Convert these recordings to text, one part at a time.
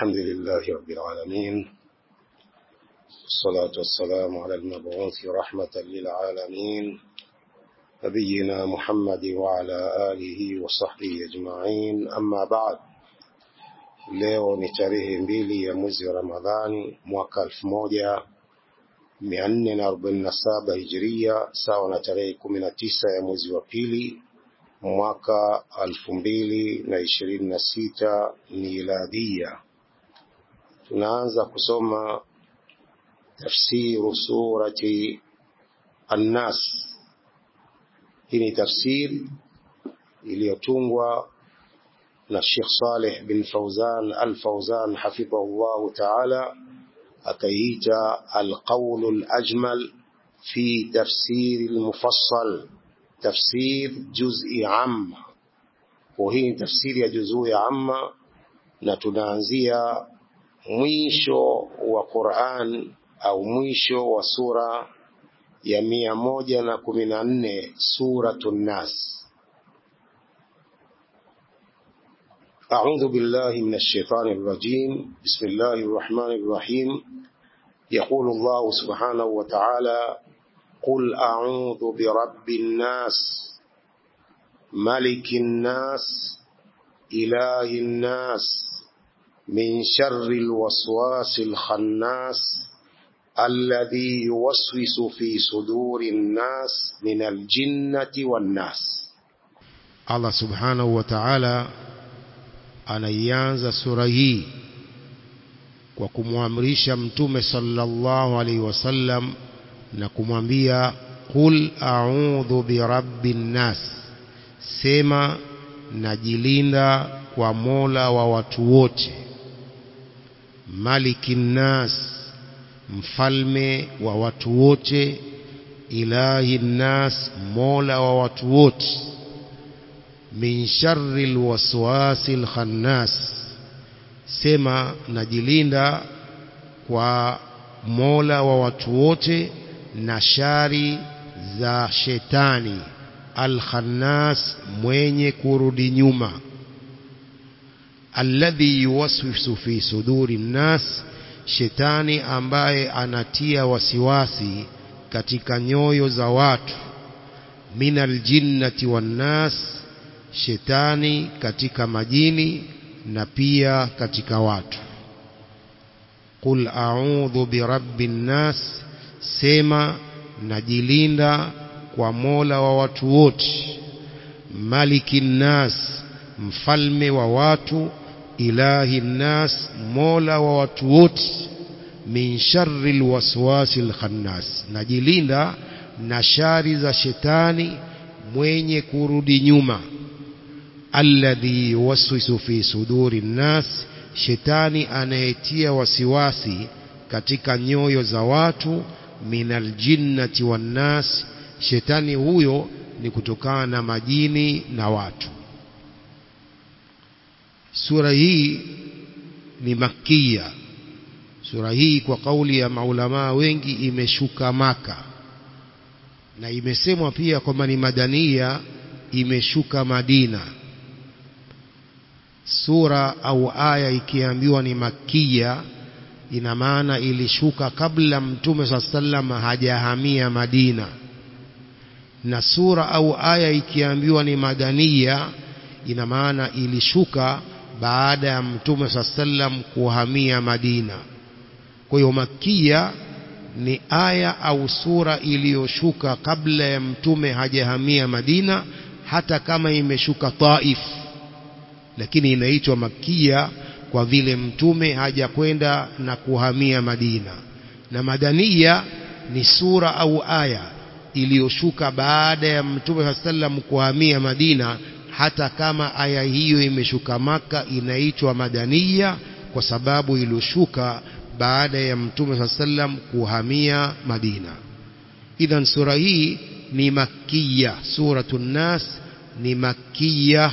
الحمد لله رب العالمين الصلاة والسلام على المبعوث رحمة للعالمين نبينا محمد وعلى آله وصحبه أجمعين أما بعد leo ni tarehe mbili ya mwezi wa Ramadhani mwaka elfu moja mia nne na arobaini na saba hijiria sawa na tarehe kumi na tisa ya mwezi wa pili mwaka elfu mbili na ishirini na sita miladia. Tunaanza kusoma tafsiru surati Annas. Hii ni tafsiri iliyotungwa na Sheikh Saleh bin Fauzan Al-Fauzan hafidhahullahu ta'ala akaiita al-qawl al-ajmal fi tafsir al-mufassal tafsir juz'i amma kwa hii ni tafsiri ya juzuu ya amma na tunaanzia mwisho wa Qur'an au mwisho wa sura ya mia moja na kumi na nne suratun nas أعوذ بالله من الشيطان الرجيم بسم الله الرحمن الرحيم يقول الله سبحانه وتعالى قل أعوذ برب الناس ملك الناس إله الناس من شر الوسواس الخناس الذي يوسوس في صدور الناس من الجنة والناس الله سبحانه وتعالى anaianza sura hii kwa kumwamrisha mtume sallallahu alaihi wasallam na kumwambia qul a'udhu birabbin nas sema najilinda kwa mola wa watu wote malikin nas mfalme wa watu wote ilahi nas mola wa watu wote min sharri alwaswasi alkhannas sema najilinda kwa mola wa watu wote na shari za shetani alkhannas mwenye kurudi nyuma alladhi yuwaswisu fi suduri nnas shetani ambaye anatia wasiwasi katika nyoyo za watu min aljinnati wannas shetani katika majini na pia katika watu qul a'udhu birabbin nas sema najilinda kwa mola wa watu wote malikin nas mfalme wa watu ilahi nas mola wa watu wote min sharri alwaswasi alkhannas najilinda na shari za shetani mwenye kurudi nyuma alladhi yuwaswisu fi suduri nnas shetani anayetia wasiwasi katika nyoyo za watu minal jinnati wannas shetani huyo ni kutokana na majini na watu sura hii ni makia sura hii kwa kauli ya maulamaa wengi imeshuka maka na imesemwa pia kwamba ni madania imeshuka madina sura au aya ikiambiwa ni makia ina maana ilishuka kabla mtume saa sallam hajahamia Madina na sura au aya ikiambiwa ni madania ina maana ilishuka baada ya mtume saa sallam kuhamia Madina kwa hiyo makia ni aya au sura iliyoshuka kabla ya mtume hajahamia Madina hata kama imeshuka Taif lakini inaitwa makia kwa vile mtume hajakwenda na kuhamia Madina na madania ni sura au aya iliyoshuka baada ya mtume sallam kuhamia Madina hata kama aya hiyo imeshuka maka inaitwa madania kwa sababu iliyoshuka baada ya mtume sallam kuhamia Madina idhan sura hii ni makia suratun nas ni makia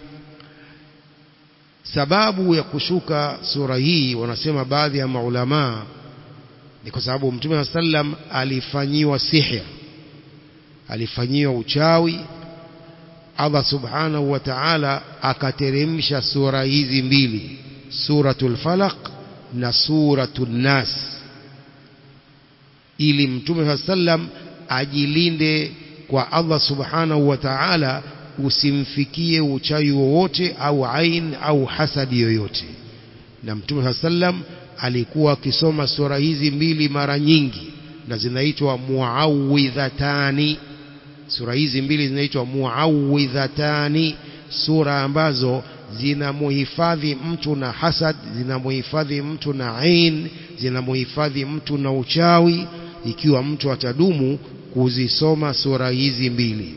sababu ya kushuka sura hii wanasema baadhi ya maulamaa ni kwa sababu mtume sallam alifanyiwa sihir alifanyiwa uchawi Allah subhanahu wa ta'ala akateremsha sura hizi mbili suratul falaq na suratul nas ili mtume sallam ajilinde kwa Allah subhanahu wa ta'ala usimfikie uchawi wowote au ain au hasadi yoyote na mtume sallam alikuwa akisoma sura hizi mbili mara nyingi na zinaitwa muawidhatani sura hizi mbili zinaitwa muawidhatani sura ambazo zinamuhifadhi mtu na hasad zinamuhifadhi mtu na ain zinamuhifadhi mtu na uchawi ikiwa mtu atadumu kuzisoma sura hizi mbili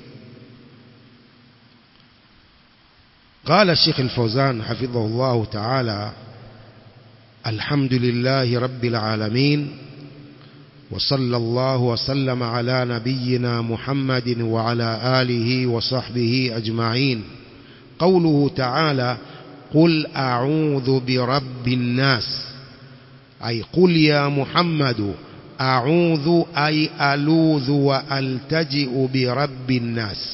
قال الشيخ الفوزان حفظه الله تعالى الحمد لله رب العالمين وصلى الله وسلم على نبينا محمد وعلى آله وصحبه أجمعين قوله تعالى قل أعوذ برب الناس أي قل يا محمد أعوذ أي ألوذ وألتجئ برب الناس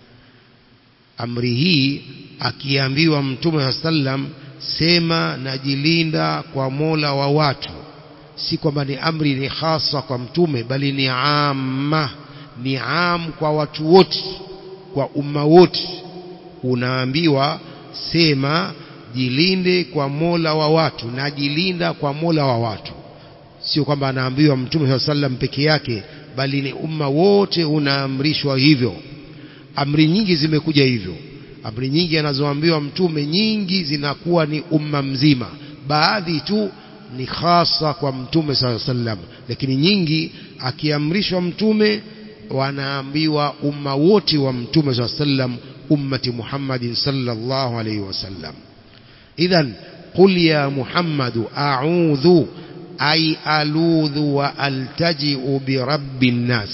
أمره akiambiwa mtume sallam sema najilinda kwa mola wa watu si kwamba ni amri ni hasa kwa mtume bali ni amma ni am kwa watu wote kwa umma wote unaambiwa sema jilinde kwa mola wa watu najilinda kwa mola wa watu sio kwamba anaambiwa mtume sallam peke yake bali ni umma wote unaamrishwa hivyo amri nyingi zimekuja hivyo amri nyingi anazoambiwa mtume nyingi zinakuwa ni umma mzima baadhi tu ni hasa kwa mtume saa sallam lakini nyingi akiamrishwa mtume wanaambiwa umma wote wa mtume saa sallam ummati muhammadin sallallahu alaihi wasallam idhan qul ya muhammadu a'udhu ay aludhu wa altaji'u bi rabbin nas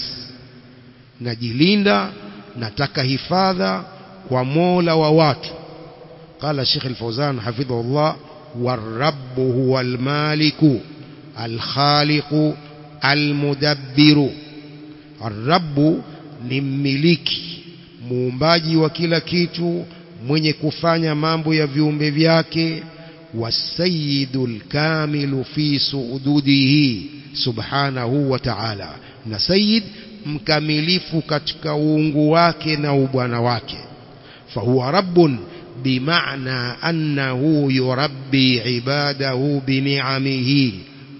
najilinda nataka hifadha kwa mola wa watu قال الشيخ الفوزان حفظه الله والرب هو المالك الخالق المدبر الرب ni mmiliki muumbaji wa kila kitu mwenye kufanya mambo ya viumbe vyake wasayidul kamilu fi suududihi subhanahu wa ta'ala na sayid mkamilifu katika uungu wake na ubwana wake fahuwa rabbun بمعنى أنه يربي عباده بنعمه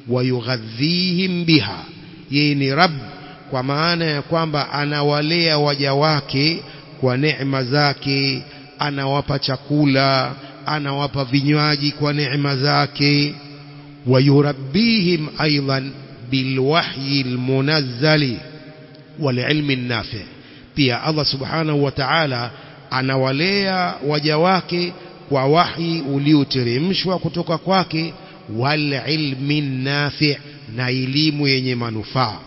ويغذيهم بها يعني رب kwa maana ya kwamba anawalea waja wake kwa neema zake anawapa chakula anawapa vinywaji kwa neema zake wayurabbihim aidan bilwahyi almunazzali walilmi nafi pia Allah subhanahu wa ta'ala anawalea waja wake kwa wahi ulioteremshwa kutoka kwake wal ilmi nafi na elimu yenye manufaa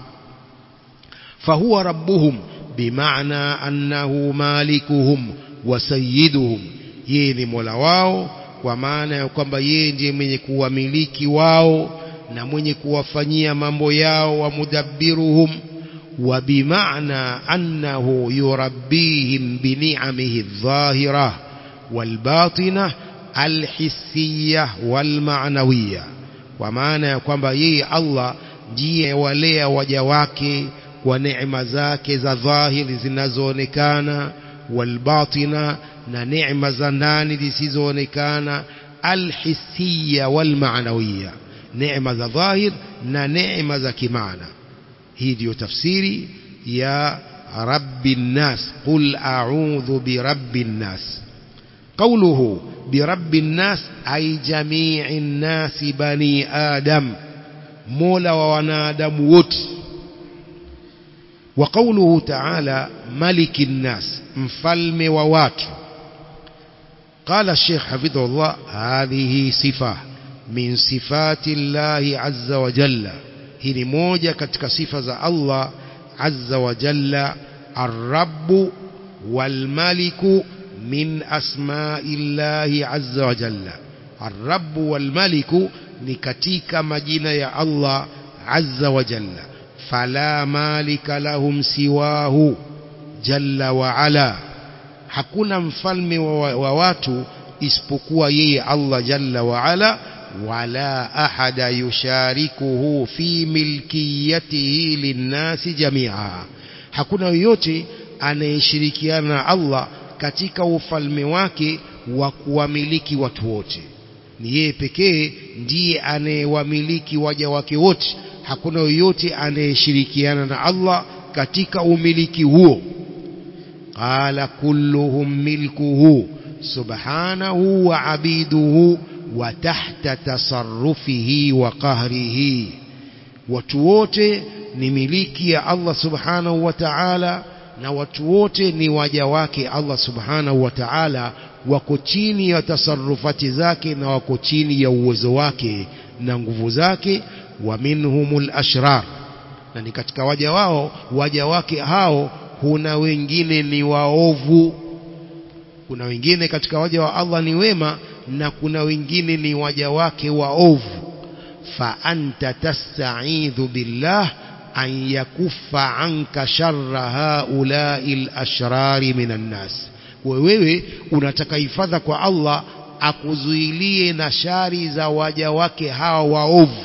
fahuwa rabbuhum bimaana annahu malikuhum wa sayyiduhum yeye ni mola wao kwa maana ya kwamba yeye ndiye mwenye kuwamiliki wao na mwenye kuwafanyia mambo yao wa mudabbiruhum وبمعنى أنه يربيهم بنعمه الظاهرة والباطنة الحسية والمعنوية ومعنى kwamba yeye Allah ndiye walea waja wake kwa neema zake za dhahiri zinazoonekana walbatina na neema za ndani zisizoonekana alhisiya walmaanawiya neema za dhahir na neema za kimaana hii ndiyo tafsiri ya rabbi nnas qul a'udhu birabbi nnas qawluhu birabbi nnas ay jami'i nnasi bani adam mola wa wanadamu wote wa qawluhu ta'ala maliki nnas mfalme wa watu قال الشيخ حفظه الله هذه صفة من صفات الله عز وجل hii ni moja katika sifa za Allah azza wa jalla arrabu walmaliku min asmaillahi azza wa jalla arrabu walmaliku ni katika majina ya Allah azza wa jalla fala malika lahum siwahu jalla wa ala hakuna mfalme wa, wa watu isipokuwa yeye Allah jalla wa ala wala ahada yusharikuhu fi milkiyatihi linnasi jamia hakuna yoyote anayeshirikiana na Allah katika ufalme wake wa kuwamiliki watu wote ni yeye pekee ndiye anayewamiliki waja wake wote hakuna yoyote anayeshirikiana na Allah katika umiliki huo qala kulluhum milkuhu subhanahu wa abiduhu wa tahta tasarrufihi wa qahrihi watu wote ni miliki ya Allah subhanahu wa ta'ala na watu wote ni waja wake Allah subhanahu wa ta'ala wako chini ya tasarrufati zake na wako chini ya uwezo wake na nguvu zake wa minhumul ashrar na ni katika waja wao waja wake hao kuna wengine ni waovu kuna wengine katika waja wa Allah ni wema na kuna wengine ni waja wake waovu fa anta tasta'idhu billah an yakuffa anka sharra haula'i al-ashrari minan nas wewe unataka hifadha kwa Allah akuzuilie na shari za waja wake hawa waovu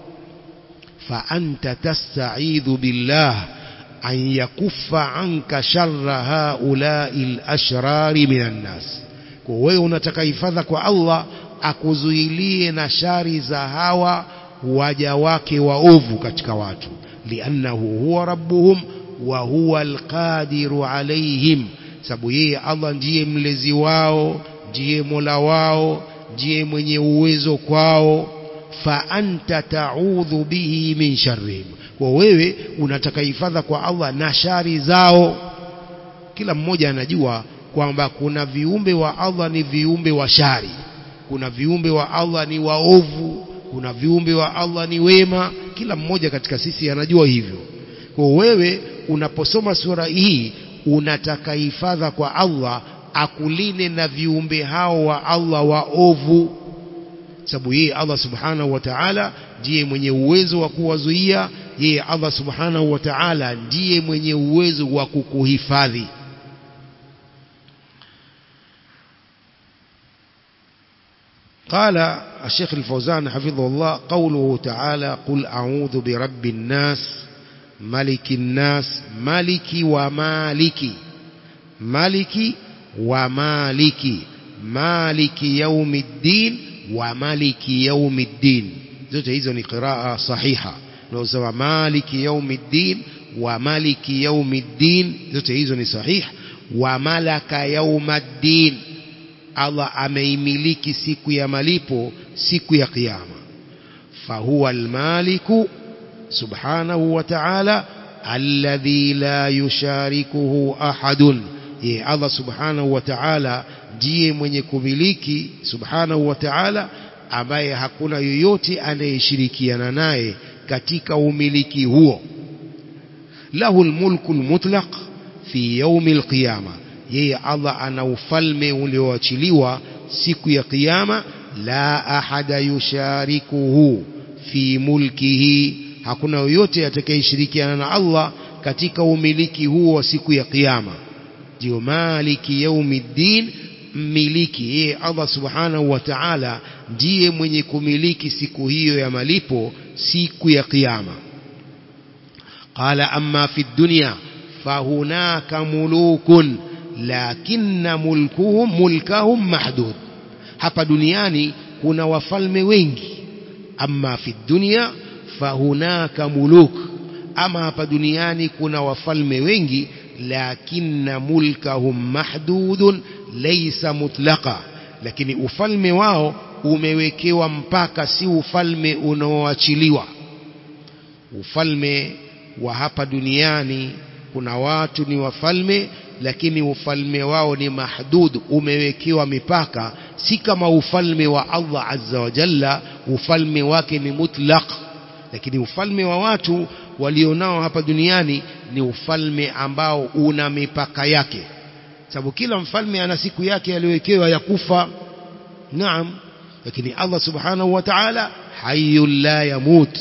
fa anta tasta'idhu billah an yakuffa anka sharra haula'i al-ashrari minan nas kwa wewe unataka hifadha kwa Allah akuzuilie na shari za hawa waja wake waovu katika watu liannahu huwa rabbuhum wa huwa alqadiru alaihim sababu yeye Allah ndiye mlezi wao ndiye mola wao ndiye mwenye uwezo kwao fa anta ta'udhu bihi min sharrihim kwa wewe unataka hifadha kwa Allah na shari zao kila mmoja anajua kwamba kuna viumbe wa Allah ni viumbe wa shari kuna viumbe wa Allah ni waovu kuna viumbe wa Allah ni wema kila mmoja katika sisi anajua hivyo kwa wewe unaposoma sura hii unataka hifadha kwa Allah akuline na viumbe hao wa Allah waovu sababu yeye Allah subhanahu wa ta'ala ndiye mwenye uwezo wa kuwazuia yeye Allah subhanahu wa ta'ala ndiye mwenye uwezo wa kukuhifadhi قال الشيخ الفوزان حفظه الله قوله تعالى قل أعوذ برب الناس ملك الناس ملك ومالك ملك ومالك مالك يوم الدين ومالك يوم الدين zote hizo ni qiraa sahiha unaosema maliki yaumiddin wa maliki yaumiddin zote hizo ni sahih wa malaka yaumaddin Allah ameimiliki siku ya malipo siku ya kiyama fahuwa almaliku subhanahu wa ta'ala alladhi la yusharikuhu ahadun ye Allah subhanahu wa ta'ala ndiye mwenye kumiliki subhanahu wa ta'ala ambaye hakuna yoyote anayeshirikiana naye katika umiliki huo lahu almulku almutlaq fi yawm alqiyama yeye Allah ana ufalme ulioachiliwa siku ya kiyama la ahada yusharikuhu fi mulkihi hakuna yoyote atakayeshirikiana na Allah katika umiliki huo wa siku ya kiyama ndio maliki yaumiddin mmiliki yeye Allah subhanahu wa ta'ala ndiye mwenye kumiliki siku hiyo ya malipo siku ya kiyama qala amma fi dunya fahunaka mulukun lakinna mulkuhum mulkahum mahdud hapa duniani kuna wafalme wengi amma fi dunya fahunaka muluk ama hapa duniani kuna wafalme wengi lakinna mulkahum mahdudun laysa mutlaqa lakini ufalme wao umewekewa mpaka si ufalme unaoachiliwa ufalme wa hapa duniani kuna watu ni wafalme lakini ufalme wao ni mahdud umewekewa mipaka si kama ufalme wa Allah azza wa jalla ufalme wake ni mutlaq lakini ufalme wa watu walionao hapa duniani ni ufalme ambao una mipaka yake sababu kila mfalme ana siku yake aliyowekewa ya kufa naam lakini Allah subhanahu wa ta'ala hayyul la yamut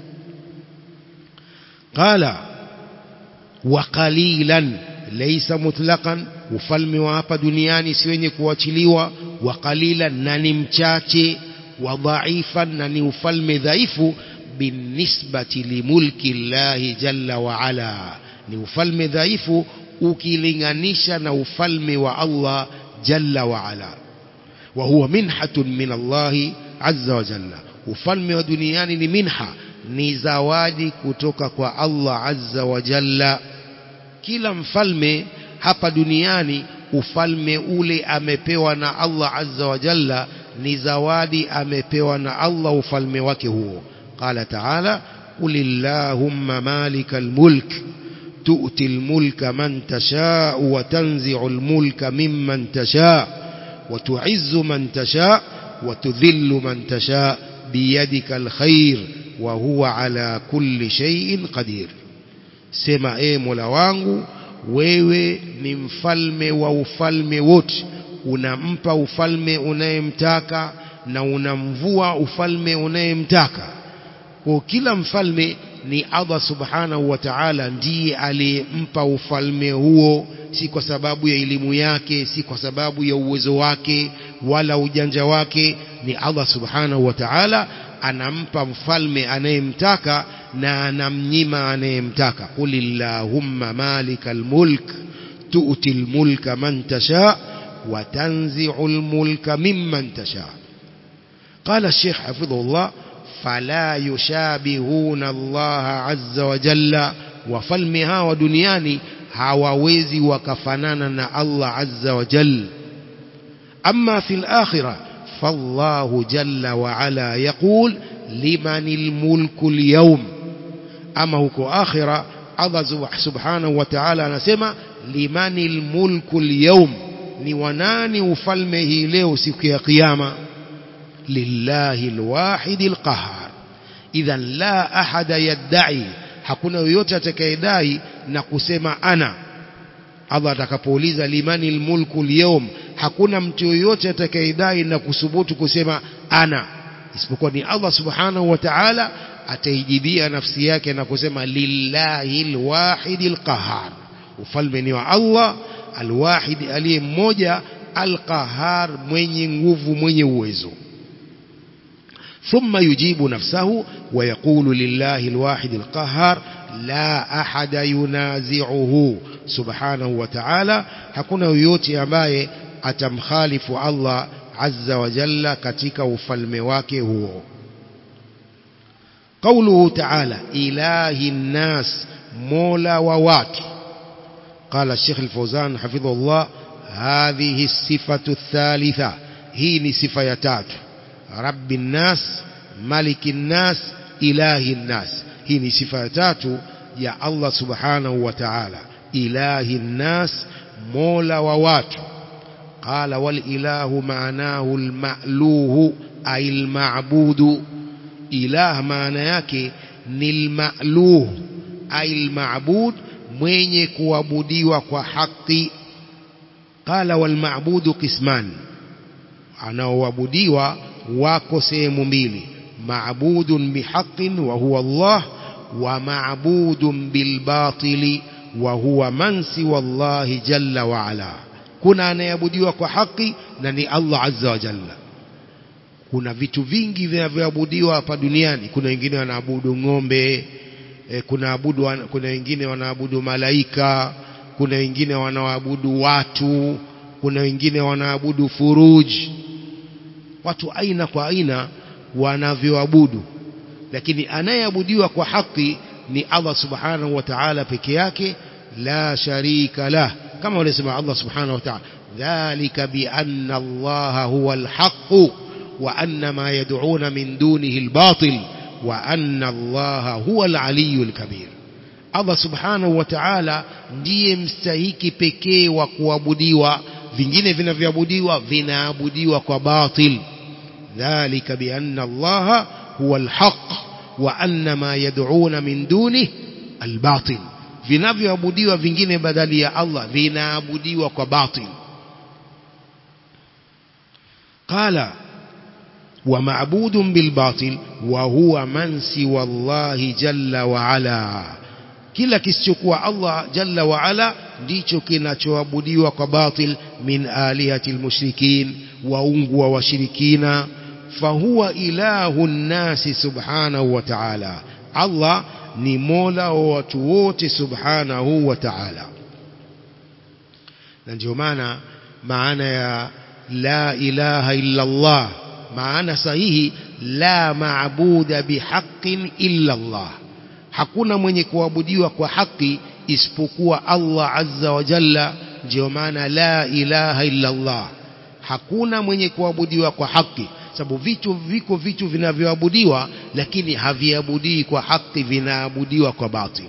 qala wa qalilan laysa mutlaqan ufalme wa hapa duniani si wenye kuachiliwa wa qalilan na ni mchache wa dhaifan na ni ufalme dhaifu binisbati limulki llahi jalla wa ala ni ufalme dhaifu ukilinganisha na ufalme wa Allah jalla wa ala wa huwa minhatun min Allah azza wa jalla ufalme wa duniani ni minha ni zawadi kutoka kwa Allah azza wa jalla kila mfalme hapa duniani ufalme ule amepewa na Allah azza wa jalla ni zawadi amepewa na Allah ufalme wake huo qala ta'ala qulillahumma malikal mulk tu'ti al-mulka man tasha'u wa tanzi'u al-mulka mimman tasha'u wa tu'izzu man tasha'u wa tudhillu man tasha'u biyadika al-khair wa huwa ala kulli shay'in qadir sema e Mola wangu wewe ni mfalme wa ufalme wote unampa ufalme unayemtaka na unamvua ufalme unayemtaka kwa kila mfalme ni Allah subhanahu wa ta'ala ndiye aliyempa ufalme huo si kwa sababu ya elimu yake si kwa sababu ya uwezo wake wala ujanja wake ni Allah subhanahu wa ta'ala anampa mfalme anayemtaka na anamnyima anayemtaka qulillahumma malikal mulk tu'ti mulka man tasha wa tanzi'u mulka mimman tasha قال الشيخ حفظه الله فلا يشابهون الله عز وجل وفلمها ودنياني hawawezi wakafanana na Allah azza wa jalla amma fil akhirah فالله جل وعلا يقول لمن الملك اليوم أما هو آخرة الله سبحانه وتعالى anasema لمن الملك اليوم ni wanani ufalme hii leo siku ya kiyama lillahi alwahid alqahar idhan la ahada yadai hakuna yoyote atakayedai na kusema ana Allah atakapouliza limani almulku alyawm hakuna mtu yoyote atakayedai na kusubutu kusema ana isipokuwa ni Allah subhanahu wa ta'ala ataijibia nafsi yake na kusema lillahi alwahid alqahar ufalme ni wa Allah alwahid aliye mmoja alqahar mwenye nguvu mwenye uwezo ثم يجيب نفسه ويقول لله الواحد القهار لا أحد ينازعه سبحانه وتعالى hakuna yoyote ambaye atamkhalifu Allah azza wa jalla katika ufalme wake huo قوله تعالى إله الناس مولا ووات قال الشيخ الفوزان حفظه الله هذه الصفة الثالثة هي صفة يتات رب الناس ملك الناس إله الناس هي صفة يتات يا الله سبحانه وتعالى إله الناس مولا ووات قال والإله معناه المألوه أي المعبود إله معنى yake ni المألوه أي المعبود mwenye kuabudiwa kwa haki qala wal ma'budu qisman anaoabudiwa wako sehemu mbili ma'budun bihaqqin wa huwa Allah wa ma'budun bil batili wa huwa man siwa Allah jalla wa ala kuna anayeabudiwa kwa haki na ni Allah azza wa jalla kuna vitu vingi vinavyoabudiwa hapa duniani kuna wengine wanaabudu ng'ombe e, kuna abudu kuna wengine wanaabudu malaika kuna wengine wanaabudu watu kuna wengine wanaabudu furuji watu aina kwa aina wanavyoabudu lakini anayeabudiwa kwa haki ni Allah subhanahu wa ta'ala peke yake la sharika lah kama wanasema Allah subhanahu wa ta'ala dhalika bi anna Allah huwa al-haqq wa anna ma yad'una min dunihi al-batil wa anna Allah huwa al-aliyyu al-kabir Allah subhanahu wa ta'ala ndiye mstahiki pekee wa kuabudiwa vingine vinavyoabudiwa vinaabudiwa kwa batil dhalika bi anna Allah huwa al-haqq wa anna ma yad'una min dunihi al-batil vinavyoabudiwa vingine badali ya Allah vinaabudiwa kwa batil qala wa ma'budun bil batil wa huwa man siwa Allah jalla wa ala kila kisichokuwa Allah jalla wa ala ndicho kinachoabudiwa kwa batil min alihati almushrikin waungu wa washirikina fahuwa ilahu nnasi subhanahu wa ta'ala Allah ni mola wa watu wote subhanahu wa ta'ala na ndio maana maana ya la ilaha illa Allah maana sahihi la maabuda bihaqqin illa Allah hakuna mwenye kuabudiwa kwa haki isipokuwa Allah azza wa jalla ndio maana la ilaha illa Allah hakuna mwenye kuabudiwa kwa haki sababu vitu viko vitu vinavyoabudiwa lakini haviabudii kwa haki vinaabudiwa kwa batil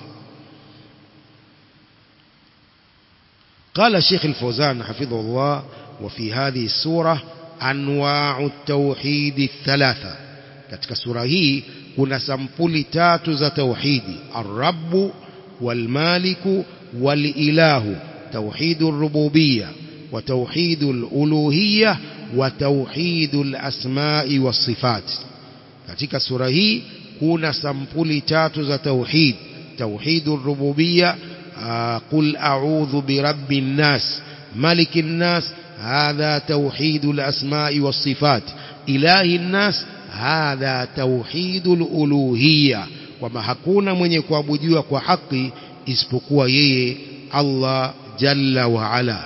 قال الشيخ الفوزان حفظه الله وفي هذه السورة أنواع التوحيد الثلاثة katika sura hii kuna sampuli tatu za tauhidi arrabu walmaliku walilahu tauhidu rububiyya wa tauhidu aluluhiyya wa tauhidu alasma'i wasifat katika sura hii kuna sampuli tatu za tauhid tauhidu rububiyya qul a'udhu birabbin nas malikin nas hadha tauhidu alasma'i wasifat ilahi nas hadha tauhidul uluhiyya kwamba hakuna mwenye kuabudiwa kwa haki isipokuwa yeye Allah jalla wa ala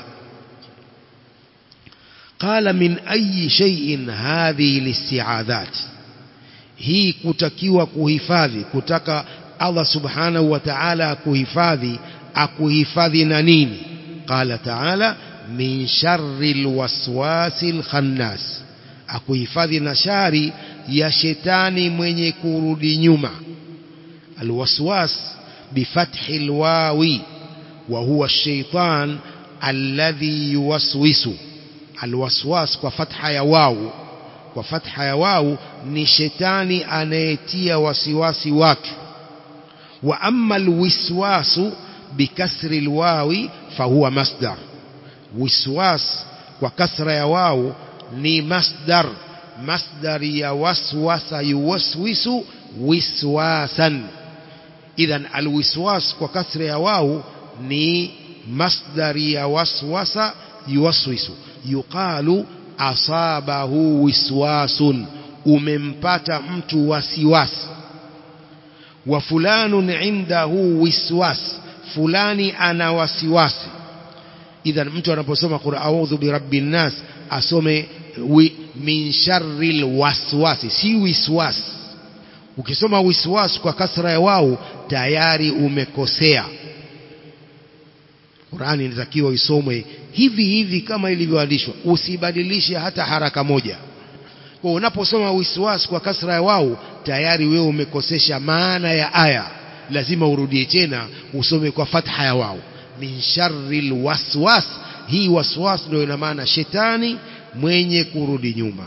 قال من أي شيء هذه الاستعاذات hii kutakiwa kuhifadhi kutaka Allah subhanahu wa ta'ala kuhifadhi akuhifadhi na nini qala ta'ala min sharril waswasil khannas akuhifadhi na shari ya shetani mwenye kurudi nyuma alwaswas bifathi alwawi wa huwa ash-shaytan alladhi yuwaswisu alwaswas kwa fatha ya wau kwa fatha ya wau ni shetani anayetia wasiwasi wake wa amma alwiswasu bikasri alwawi fahuwa masdar wiswas kwa kasra ya wau ni masdar masdar ya waswasa yuwaswisu wiswasan idhan alwiswas kwa kasra ya wau ni masdar ya waswasa yuwaswisu yuqalu asabahu wiswasun umempata mtu wasiwasi wa fulanun indahu wiswas fulani ana wasiwasi idhan mtu anaposoma qul a'udhu birabbin nas asome wi, min sharril waswasi si wiswas ukisoma wiswas kwa kasra ya wau tayari umekosea Qur'ani inatakiwa isomwe hivi hivi kama ilivyoandishwa usibadilishe hata haraka moja kwa unaposoma wiswas kwa kasra ya wau tayari wewe umekosesha maana ya aya lazima urudie tena usome kwa fatha ya wau min sharril waswas hii waswas ndio ina maana shetani mwenye kurudi nyuma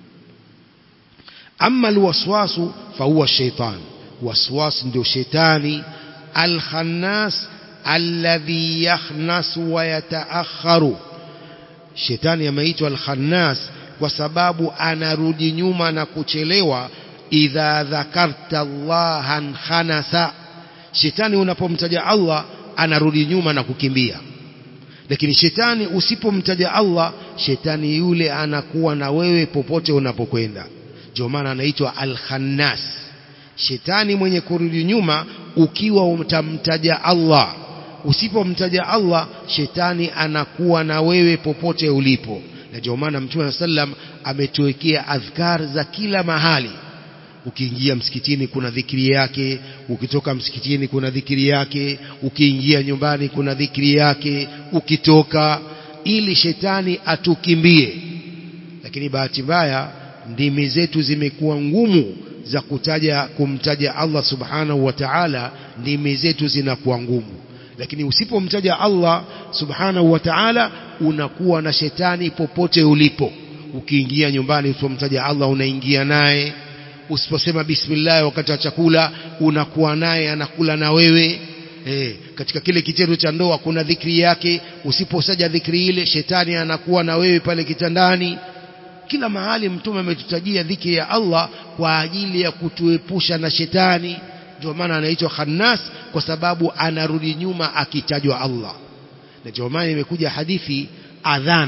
amma alwaswasu fahuwa shaitan waswas ndio shetani alkhannas alladhi yakhnasu wa yataakharu shetani ameitwa alkhannas kwa sababu anarudi nyuma na kuchelewa idha dhakarta allahan khanasa shetani unapomtaja Allah anarudi nyuma na kukimbia lakini shetani usipomtaja Allah shetani yule anakuwa na wewe popote unapokwenda ndio maana anaitwa al-khannas shetani mwenye kurudi nyuma ukiwa utamtaja Allah usipomtaja Allah shetani anakuwa na wewe popote ulipo na ndio maana mtume sallam ametuwekea adhkar za kila mahali ukiingia msikitini kuna dhikri yake ukitoka msikitini kuna dhikri yake ukiingia nyumbani kuna dhikri yake ukitoka ili shetani atukimbie lakini bahati mbaya ndimi zetu zimekuwa ngumu za kutaja kumtaja Allah subhanahu wa ta'ala ndimi zetu zinakuwa ngumu lakini usipomtaja Allah subhanahu wa ta'ala unakuwa na shetani popote ulipo ukiingia nyumbani usipomtaja Allah unaingia naye usiposema bismillah wakati wa chakula unakuwa naye anakula na wewe eh, katika kile kitendo cha ndoa kuna dhikri yake usiposaja dhikri ile shetani anakuwa na wewe pale kitandani kila mahali mtume ametutajia dhikri ya Allah kwa ajili ya kutuepusha na shetani ndio maana anaitwa khannas kwa sababu anarudi nyuma akitajwa Allah na ndio maana imekuja hadithi adhana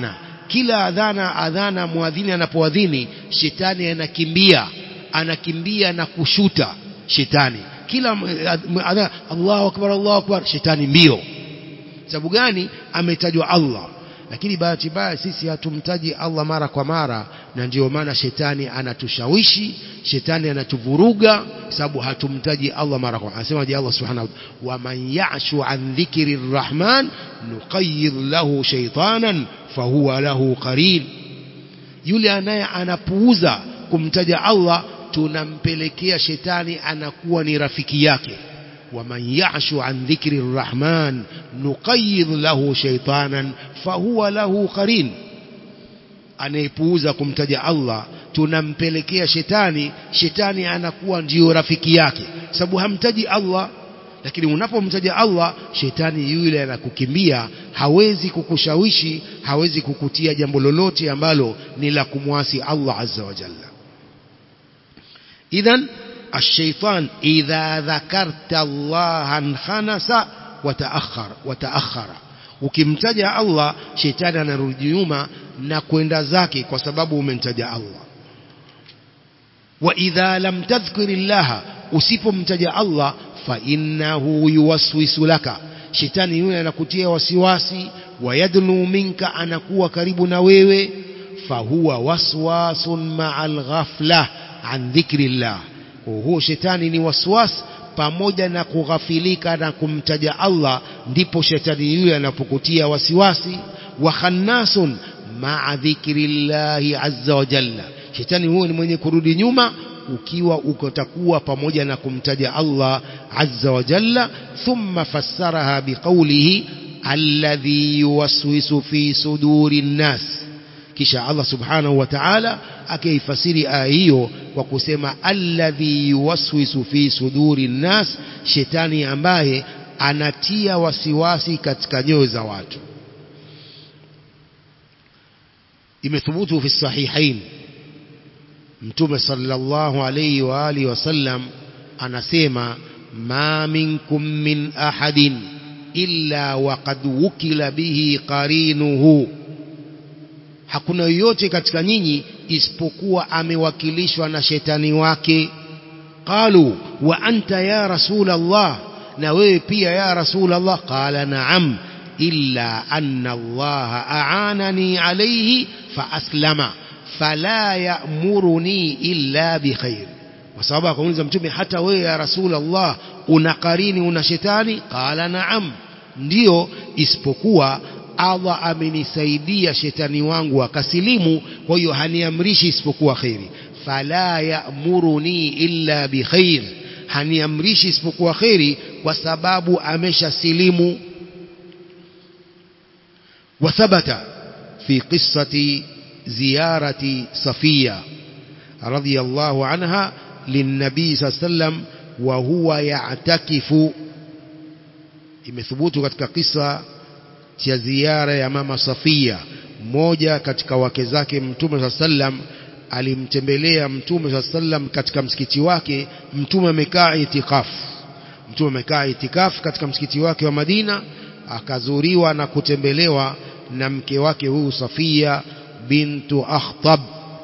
kila adhana adhana muadhini anapoadhini shetani anakimbia anakimbia na kushuta shetani kila adhana Allahu akbar Allahu akbar shetani mbio sababu gani ametajwa Allah lakini bahati mbaya sisi hatumtaji Allah mara kwa mara na ndio maana shetani anatushawishi shetani anatuvuruga sababu hatumtaji Allah mara kwa anasema je Allah subhanahu wa man ya'shu an dhikri rahman nuqayyid lahu shaytanan fahuwa lahu qarin yule anaye anapuuza kumtaja Allah tunampelekea shetani anakuwa ni rafiki yake ومن يعش عن ذكر الرحمن نقيض له شيطانا فهو له قرين anayepuuza kumtaja Allah tunampelekea shetani shetani anakuwa ndio rafiki yake sababu hamtaji Allah lakini unapomtaja Allah shetani yule anakukimbia hawezi kukushawishi hawezi kukutia jambo lolote ambalo ni la kumwasi Allah azza wa jalla idhan الشيطان إذا ذكرت الله انخنس وتأخر وتأخر ukimtaja Allah shetani anarudi nyuma na kwenda zake kwa sababu umemtaja Allah wa idha lam tadhkuri llaha usipomtaja Allah fa innahu yuwaswisu laka shetani yule anakutia wasiwasi wayadnu minka anakuwa karibu na wewe fahuwa waswasun ma'al ghafla an dhikri llah huo shetani ni waswas pamoja na kughafilika na kumtaja Allah ndipo shetani yule anapokutia wasiwasi wa khannasun ma'a dhikrillahi azza wa jalla shetani huyo ni mwenye kurudi nyuma ukiwa ukotakuwa pamoja na kumtaja Allah azza wa jalla thumma fassaraha biqawlihi alladhi yuwaswisu fi suduri nnas kisha Allah subhanahu wa ta'ala akaifasiri aya hiyo kwa kusema alladhi yuwaswisu fi suduri nnas shetani ambaye anatia wasiwasi katika nyoyo za watu imethubutu fi sahihain mtume sallallahu alayhi wa alihi wasallam anasema ma minkum min ahadin illa waqad wukila bihi qarinuhu hakuna yoyote katika nyinyi isipokuwa amewakilishwa na shetani wake qalu wa anta ya rasul Allah na wewe pia ya rasul Allah qala na'am illa anna Allah a'anani alayhi fa aslama fala ya'muruni illa bikhair kwa sababu akamuuliza mtume hata wewe ya rasul Allah una karini una shetani qala na'am ndio isipokuwa Allah amenisaidia shetani wangu akasilimu kwa hiyo haniamrishi isipokuwa khairi fala ya'muruni illa bikhair haniamrishi isipokuwa khairi kwa sababu ameshasilimu وثبت في قصة زيارة صفية رضي الله عنها للنبي صلى الله عليه وسلم وهو يعتكف imethubutu katika kisa cha ziara ya mama Safia mmoja katika wake zake mtume saa sallam alimtembelea mtume saa sallam katika msikiti wake mtume amekaa itikafu mtume amekaa itikafu katika msikiti wake wa Madina akazuriwa na kutembelewa na mke wake huyu Safia bintu Akhtab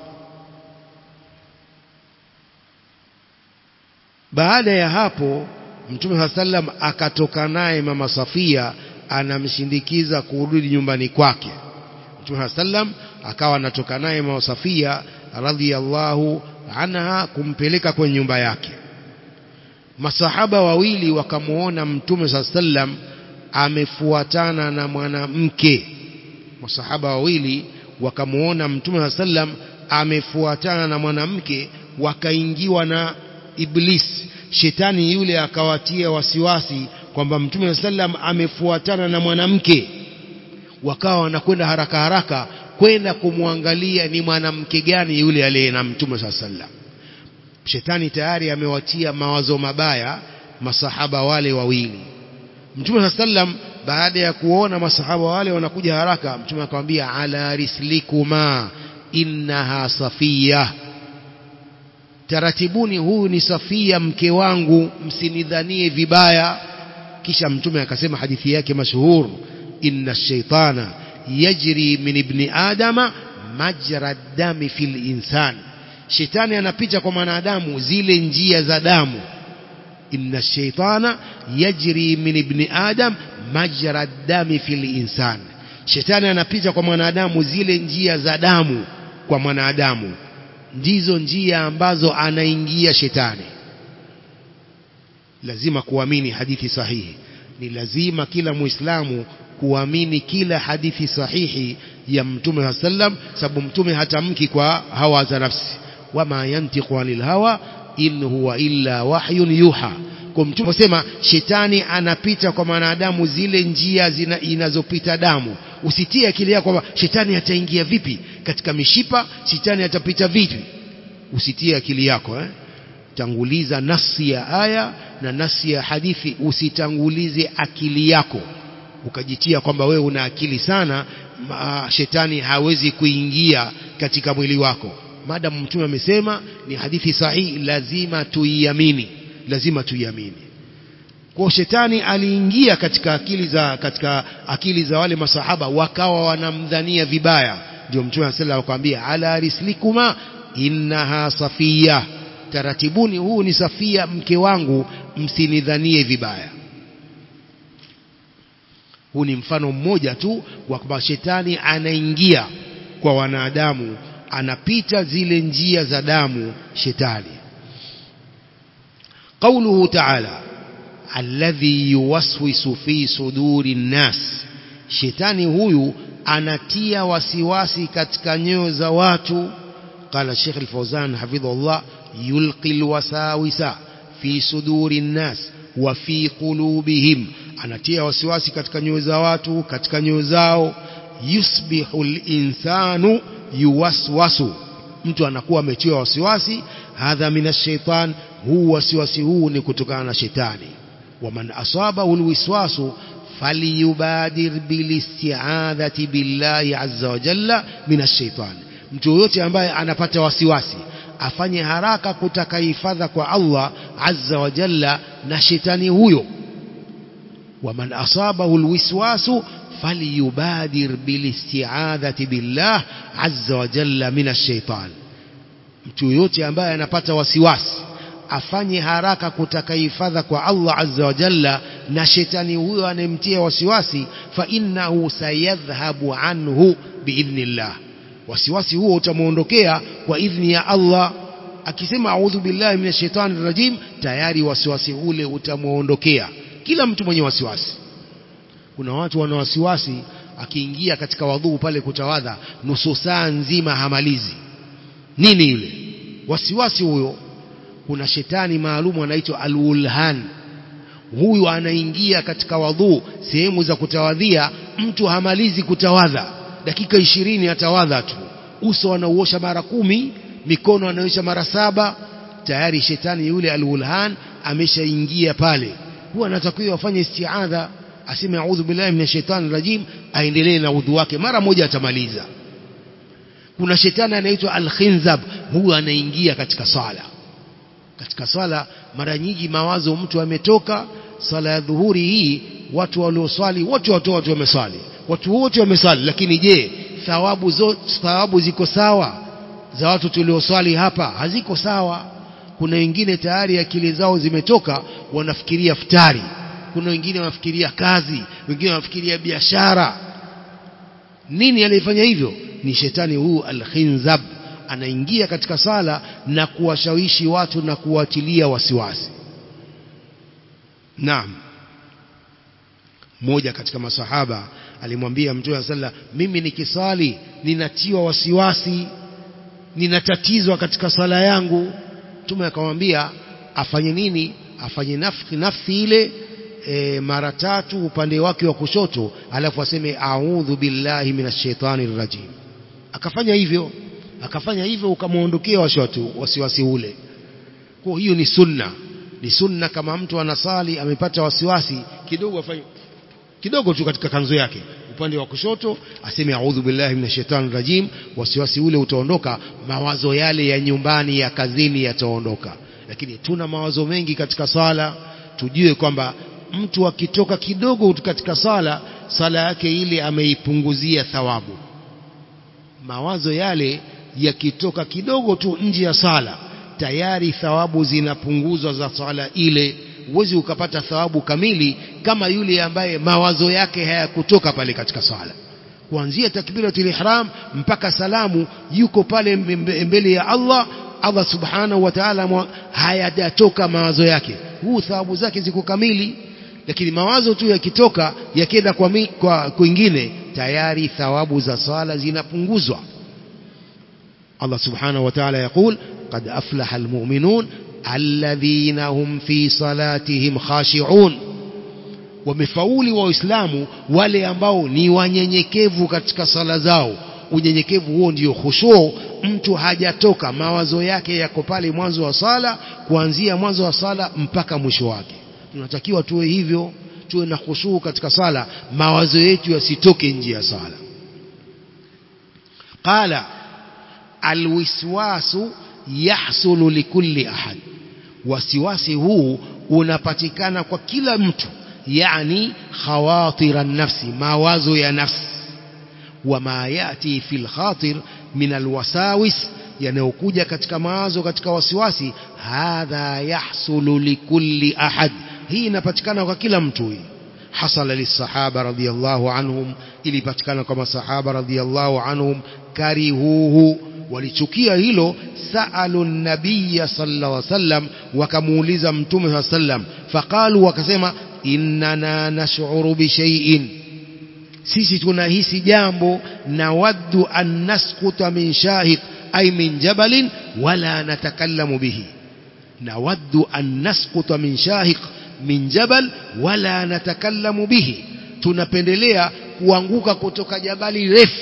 baada ya hapo mtume saa sallam akatoka naye mama Safia anamshindikiza kurudi nyumbani kwake mtume saa sallam akawa anatoka naye mama Safia radhiallahu anha kumpeleka kwenye nyumba yake masahaba wawili wakamuona mtume saa sallam amefuatana na mwanamke masahaba wawili wakamuona mtume saa sallam amefuatana na mwanamke wakaingiwa na iblis shetani yule akawatia wasiwasi kwamba mtume saa sallam amefuatana na mwanamke wakawa wanakwenda haraka haraka kwenda kumwangalia ni mwanamke gani yule aliye na mtume saa sallam shetani tayari amewatia mawazo mabaya masahaba wale wawili mtume saa sallam baada ya kuona masahaba wale wanakuja haraka mtume akamwambia ala rislikuma innaha safia taratibuni huyu ni safia mke wangu msinidhanie vibaya kisha mtume akasema hadithi yake mashuhur inna shaitana yajri min ibni adama majra dami fil insan shetani anapita kwa mwanadamu zile njia za damu inna shaitana yajri min ibni adam majra dami fil insan shetani anapita kwa mwanadamu zile njia za damu kwa mwanadamu ndizo njia ambazo anaingia shetani lazima kuamini hadithi sahihi ni lazima kila muislamu kuamini kila hadithi sahihi ya mtume wa sallam sababu mtume hatamki kwa hawa za nafsi wama yantiqu anil hawa in huwa illa wahyun yuha kwa mtume sema shetani anapita kwa mwanadamu zile njia zina, inazopita damu usitie akili yako kwamba shetani ataingia vipi katika mishipa shetani atapita vipi usitie akili yako eh? tanguliza nasi ya aya na nasi ya hadithi usitangulize akili yako ukajitia kwamba wewe una akili sana ma, shetani hawezi kuingia katika mwili wako maadamu mtume amesema ni hadithi sahihi lazima tuiamini lazima tuiamini kwa shetani aliingia katika akili za katika akili za wale masahaba wakawa wanamdhania vibaya ndio mtume sallallahu akamwambia ala rislikuma innaha safia taratibuni huu ni safia mke wangu msinidhanie vibaya huu ni mfano mmoja tu wa kwamba shetani anaingia kwa wanadamu anapita zile njia za damu shetani قوله تعالى الذي يوسوس في صدور الناس shetani huyu anatia wasiwasi katika nyoyo za watu قال الشيخ الفوزان حفظه الله يلقي الوساوس في صدور الناس وفي قلوبهم anatia wasiwasi katika nyoyo za watu katika nyoyo zao yusbihu linsanu yuwaswasu mtu anakuwa ametiwa wasiwasi hadha min shaitan huu wasiwasi huu ni kutokana na shetani waman asabahu alwiswasu falyubadir bilisti'adhati billahi azza wa jalla min ash-shaytan mtu yoyote ambaye anapata wasiwasi afanye haraka kutaka hifadha kwa Allah azza wa jalla na shetani huyo waman asabahu alwiswasu falyubadir bilisti'adhati billah azza wa jalla min ash-shaytan mtu yoyote ambaye anapata wasiwasi afanye haraka kutaka hifadha kwa Allah azza wa jalla na shetani huyo anemtia wasiwasi fa innahu sayadhhabu anhu biidhnillah wasiwasi huo utamuondokea kwa idhni ya Allah akisema a'udhu billahi minash shaitani rajim tayari wasiwasi ule utamuondokea kila mtu mwenye wasiwasi kuna watu wana wasiwasi akiingia katika wadhuu pale kutawadha nusu saa nzima hamalizi nini ile wasiwasi huyo kuna shetani maalumu anaitwa alulhan huyu anaingia katika wadhuu sehemu za kutawadhia mtu hamalizi kutawadha dakika ishirini atawadha tu uso anauosha mara kumi mikono anaosha mara saba tayari shetani yule alulhan ameshaingia pale huwa anatakiwa afanye istiadha aseme a'udhu billahi minash shaitani rajim aendelee na udhu wake mara moja atamaliza kuna shetani anaitwa al-khinzab huyu anaingia katika sala katika swala mara nyingi mawazo mtu ametoka swala ya dhuhuri hii watu walioswali wote watu watu wameswali watu wote wameswali lakini je thawabu zote thawabu ziko sawa za watu tulioswali hapa haziko sawa kuna wengine tayari akili zao zimetoka wanafikiria futari kuna wengine wanafikiria kazi wengine wanafikiria biashara nini alifanya hivyo ni shetani huu al-khinzab anaingia katika sala na kuwashawishi watu na kuwatilia wasiwasi naam mmoja katika masahaba alimwambia mtume sala mimi nikisali ninatiwa wasiwasi ninatatizwa katika sala yangu mtume akamwambia afanye nini afanye nafsi nafsi ile e, mara tatu upande wake wa kushoto alafu aseme a'udhu billahi minash shaitani rajim akafanya hivyo akafanya hivyo ukamwondokea wasiwasi wasiwasi ule kwa hiyo ni sunna ni sunna kama mtu anasali amepata wasiwasi kidogo afanye kidogo tu katika kanzo yake upande wa kushoto aseme a'udhu billahi minash shaitani rajim wasiwasi ule utaondoka mawazo yale ya nyumbani ya kazini yataondoka lakini tuna mawazo mengi katika sala tujue kwamba mtu akitoka kidogo katika sala sala yake ile ameipunguzia thawabu mawazo yale yakitoka kidogo tu nje ya sala tayari thawabu zinapunguzwa za swala ile huwezi ukapata thawabu kamili kama yule ambaye mawazo yake hayakutoka pale katika swala kuanzia takbiratul ihram mpaka salamu yuko pale mbele ya Allah Allah subhanahu wa ta'ala hayajatoka mawazo yake huu thawabu zake ziko kamili lakini mawazo tu yakitoka yakenda kwa, kwa kwingine tayari thawabu za swala zinapunguzwa Allah subhanahu wa ta'ala يقول قد أفلح المؤمنون الذين هم في صلاتهم خاشعون wamefauli waislamu wale ambao ni wanyenyekevu katika sala zao unyenyekevu huo ndio khushu mtu hajatoka mawazo yake yako pale mwanzo wa sala kuanzia mwanzo wa sala mpaka mwisho wake tunatakiwa tuwe hivyo tuwe na khushu katika sala mawazo yetu yasitoke nje ya sala qala alwiswasu yahsulu likulli ahad wasiwasi huu unapatikana kwa kila mtu yani khawatira nafsi mawazo ya nafsi wama yati fil khatir min alwasawis yanayokuja katika mawazo katika wasiwasi hadha yahsulu likulli ahad hii inapatikana kwa kila mtu hii hasala lisahaba radiyallahu anhum ilipatikana kwa masahaba radiyallahu anhum karihuhu walichukia hilo saalu nabiyya sallallahu alaihi wasallam wakamuuliza mtume sallallahu alaihi wasallam faqalu wakasema innana nash'uru bi shay'in sisi tunahisi jambo nawaddu an nasquta min shahiq ay min jabalin wala natakallamu bihi nawaddu an nasquta min shahiq min jabal wala natakallamu bihi tunapendelea kuanguka kutoka jabali refu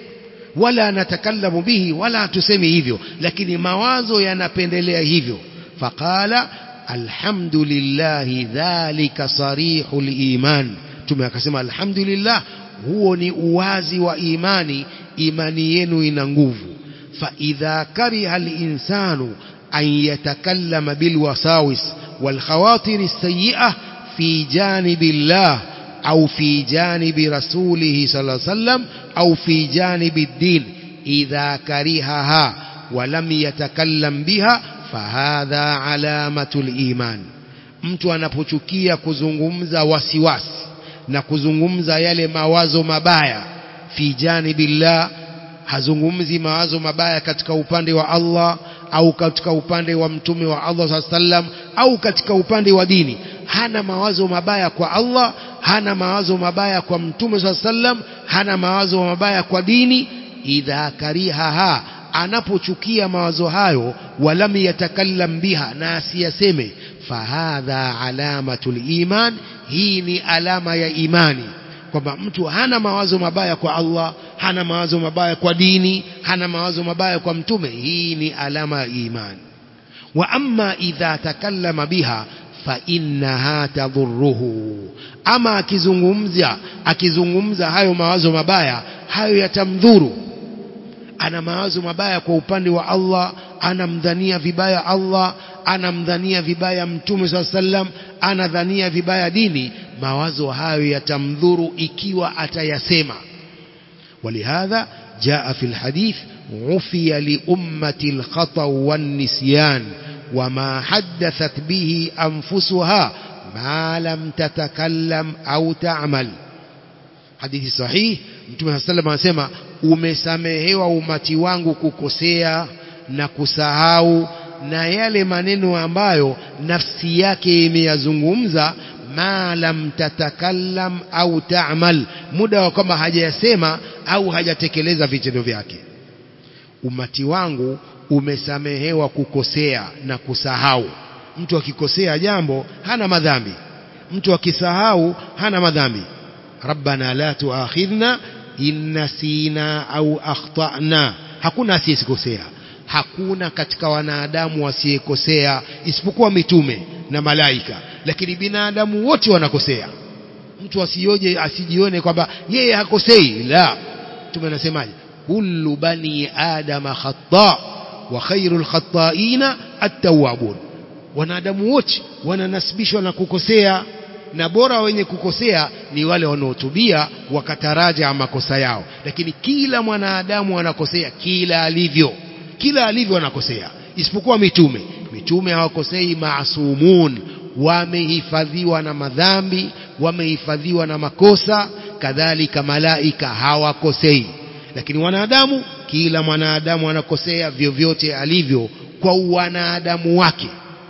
wala natakallamu bihi wala hatusemi hivyo lakini mawazo yanapendelea hivyo faqala alhamdulillah dhalika sarihul iman tume akasema alhamdulillah huo ni uwazi wa imani imani yenu ina nguvu fa idha kariha alinsanu an yatakallama bilwasawis والخواطر السيئة في جانب الله أو في جانب رسوله صلى الله عليه وسلم أو في جانب الدين إذا كرهها ولم يتكلم بها فهذا علامة الإيمان mtu anapochukia kuzungumza wasiwasi na kuzungumza yale mawazo mabaya fi janibillah hazungumzi mawazo mabaya katika upande wa Allah au katika upande wa mtume wa Allah sallam au katika upande wa dini hana mawazo mabaya kwa Allah hana mawazo mabaya kwa mtume sallam hana mawazo mabaya kwa dini idha karihaha anapochukia mawazo hayo walam yatakallam biha na asiyaseme fahadha alamatul iman hii ni alama ya imani kwamba mtu hana mawazo mabaya kwa Allah hana mawazo mabaya kwa dini hana mawazo mabaya kwa mtume hii ni alama ya imani wa amma idha takallama biha fa innaha tadhurruhu ama akizungumza akizungumza hayo mawazo mabaya hayo yatamdhuru ana mawazo mabaya kwa upande wa Allah anamdhania vibaya Allah anamdhania vibaya mtume swalla sallam anadhania vibaya dini mawazo hayo yatamdhuru ikiwa atayasema ولهذا جاء في الحديث عفي لأمة الخطأ والنسيان وما حدثت به أنفسها ما لم تتكلم أو تعمل حديث صحيح Mtume sallam anasema umesamehewa umati wangu kukosea na kusahau na yale maneno ambayo nafsi yake imeyazungumza ma lam tatakallam au ta'mal muda wa kwamba hajayasema au hajatekeleza vitendo vyake umati wangu umesamehewa kukosea na kusahau mtu akikosea jambo hana madhambi mtu akisahau hana madhambi rabbana la tuakhidhna in nasina au akhtana hakuna asiyekosea hakuna katika wanadamu wasiyekosea isipokuwa mitume na malaika lakini binadamu wote wanakosea mtu asioje asijione kwamba yeye hakosei la mtume anasemaje kullu bani adama khata wa khairul khata'ina at-tawwabun wanadamu wote wananasibishwa na kukosea na bora wenye kukosea ni wale wanaotubia wakataraja makosa yao lakini kila mwanadamu anakosea kila alivyo kila alivyo anakosea isipokuwa mitume mitume hawakosei maasumun wamehifadhiwa na madhambi wamehifadhiwa na makosa kadhalika malaika hawakosei lakini wanadamu kila mwanadamu anakosea vyovyote alivyo kwa wanadamu wake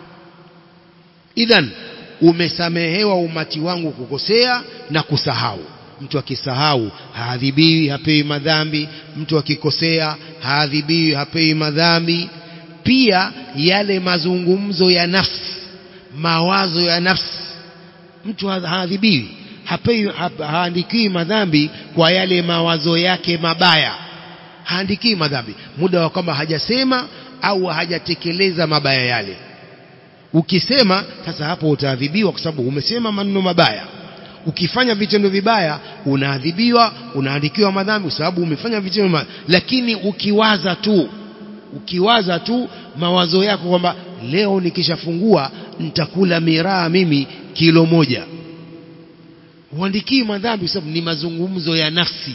idhan umesamehewa umati wangu kukosea na kusahau mtu akisahau haadhibiwi hapewi madhambi mtu akikosea haadhibiwi hapewi madhambi pia yale mazungumzo ya nafsi mawazo ya nafsi mtu haadhibiwi hapewi haandikiwi madhambi kwa yale mawazo yake mabaya haandikiwi madhambi muda wa kwamba hajasema au hajatekeleza mabaya yale ukisema sasa hapo utaadhibiwa kwa sababu umesema maneno mabaya ukifanya vitendo vibaya unaadhibiwa unaandikiwa madhambi kwa sababu umefanya vitendo mabaya lakini ukiwaza tu ukiwaza tu mawazo yako kwamba leo nikishafungua nitakula miraa mimi kilo moja huandikii madhambi kwa sababu ni mazungumzo ya nafsi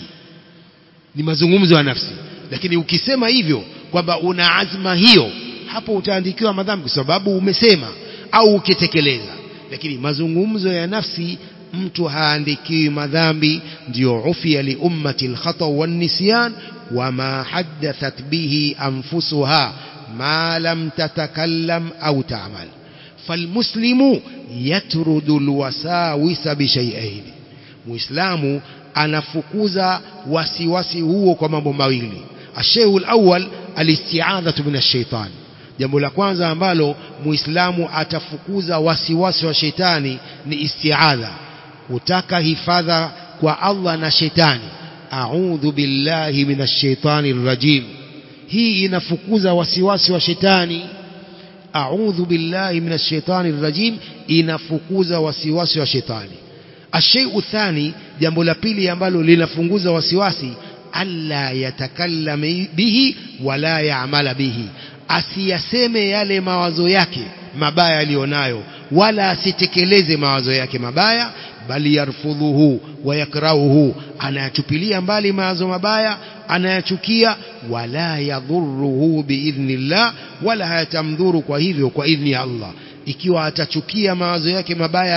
ni mazungumzo ya nafsi lakini ukisema hivyo kwamba una azma hiyo hapo utaandikiwa madhambi kwa sababu umesema au ukitekeleza lakini mazungumzo ya nafsi mtu haandikiwi madhambi ndio ufia li ummati alkhata wan nisyan wama haddathat bihi anfusuha ma lam tatakallam au ta'mal falmuslimu yatrudu alwasawisa bishay'ain muislamu anafukuza wasiwasi huo kwa mambo mawili ashayu alawwal alisti'adhatu min ash-shaytan jambo la kwanza ambalo muislamu atafukuza wasiwasi wa shetani ni isti'adha kutaka hifadha kwa Allah na shetani a'udhu billahi minash shaitani rajim hii inafukuza wasiwasi wa shetani a'udhu billahi minash shaitani rajim inafukuza wasiwasi wa shetani ashayu thani jambo la pili ambalo linafunguza wasiwasi alla yatakallam bihi wala yaamala bihi asiyaseme yale mawazo yake mabaya aliyonayo wala asitekeleze mawazo yake mabaya bali yarfudhuhu wa yakrahuhu anayachupilia mbali mawazo mabaya anayachukia wala yadhuruhu biidhnillah wala hayatamdhuru kwa hivyo kwa idhni ya Allah ikiwa atachukia mawazo yake mabaya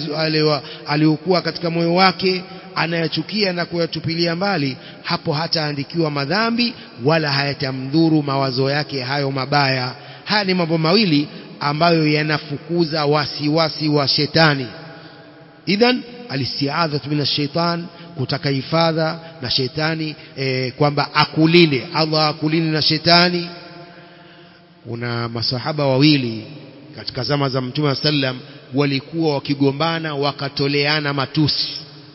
aliyokuwa katika moyo wake anayachukia na kuyatupilia mbali hapo hataandikiwa madhambi wala hayatamdhuru mawazo yake hayo mabaya haya ni mambo mawili ambayo yanafukuza wasiwasi wa shetani idhan alistiadhatu min shaitan kutaka hifadha na shetani e, kwamba akulinde Allah akulinde na shetani kuna masahaba wawili katika zama za mtume sallam walikuwa wakigombana wakatoleana matusi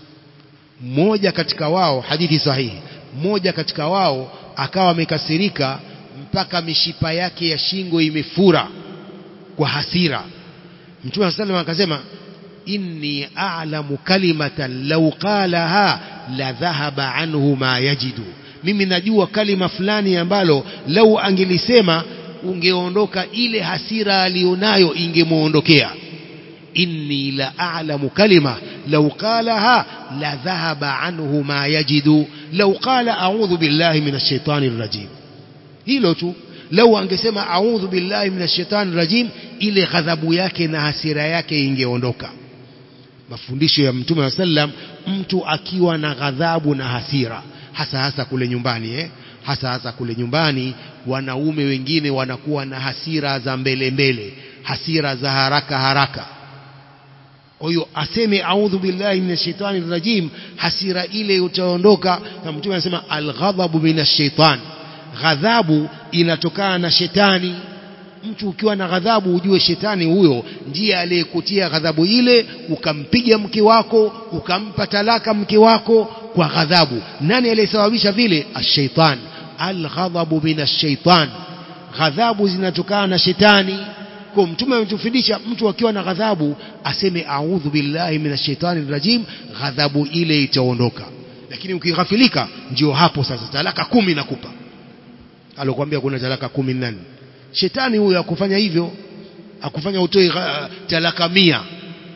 mmoja katika wao hadithi sahihi mmoja katika wao akawa amekasirika mpaka mishipa yake ya shingo imefura kwa hasira mtume sallam akasema inni a'lamu kalimatan law qalaha la dhahaba anhu ma yajidu mimi najua kalima fulani ambalo lau angelisema ungeondoka ile hasira alionayo ingemuondokea inni la a'lamu kalima law qalaha la dhahaba anhu ma yajidu law qala a'udhu billahi minash shaitani rajim hilo tu lau angesema a'udhu billahi minash shaitani rajim ile ghadhabu yake na hasira yake ingeondoka mafundisho ya mtume wa sallam mtu akiwa na ghadhabu na hasira hasa hasa kule nyumbani eh? hasa hasa kule nyumbani wanaume wengine wanakuwa na hasira za mbele mbele hasira za haraka haraka kwa hiyo aseme a'udhu billahi minash shaitani rajim hasira ile utaondoka na mtume anasema alghadhabu minash shaitan ghadhabu inatokana na shetani mtu ukiwa na ghadhabu ujue shetani huyo ndiye aliyekutia ghadhabu ile ukampiga mke wako ukampa talaka mke wako kwa ghadhabu nani aliyesababisha vile ashaitan alghadhabu min ashaitan ghadhabu zinatokana na shetani kwa mtume ametufundisha mtu akiwa na ghadhabu aseme a'udhu billahi minash shaitani rajim ghadhabu ile itaondoka lakini ukighafilika ndio hapo sasa talaka kumi nakupa alokuambia kuna talaka kumi nani shetani huyo akufanya hivyo akufanya utoe talaka mia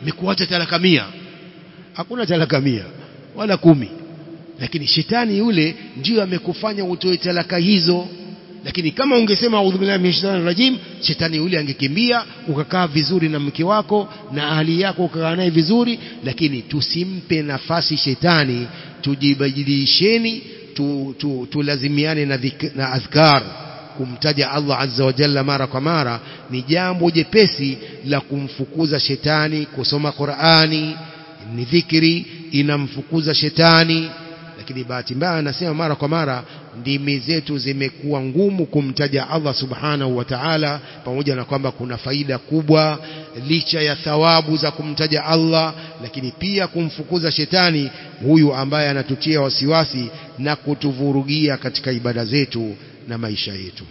mekuacha talaka mia hakuna talaka mia wala kumi lakini shetani yule ndio amekufanya utoe talaka hizo lakini kama ungesema a'udhu billahi minash shaitani rajim shetani yule angekimbia ukakaa vizuri na mke wako na ahli yako ukakaa naye vizuri lakini tusimpe nafasi shetani tujibadilisheni tu, tu, tulazimiane na, dhik, na adhkar kumtaja Allah azza wa jalla mara kwa mara ni jambo jepesi la kumfukuza shetani kusoma Qur'ani ni dhikri inamfukuza shetani lakini bahati mbaya anasema mara kwa mara ndimi zetu zimekuwa ngumu kumtaja Allah subhanahu wa ta'ala pamoja na kwamba kuna faida kubwa licha ya thawabu za kumtaja Allah lakini pia kumfukuza shetani huyu ambaye anatutia wasiwasi na kutuvurugia katika ibada zetu na maisha yetu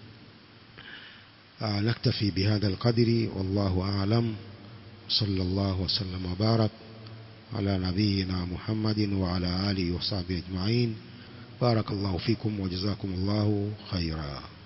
آه نكتفي بهذا القدر والله أعلم صلى الله وسلم وبارك على نبينا محمد وعلى آله وصحبه أجمعين بارك الله فيكم وجزاكم الله خيرا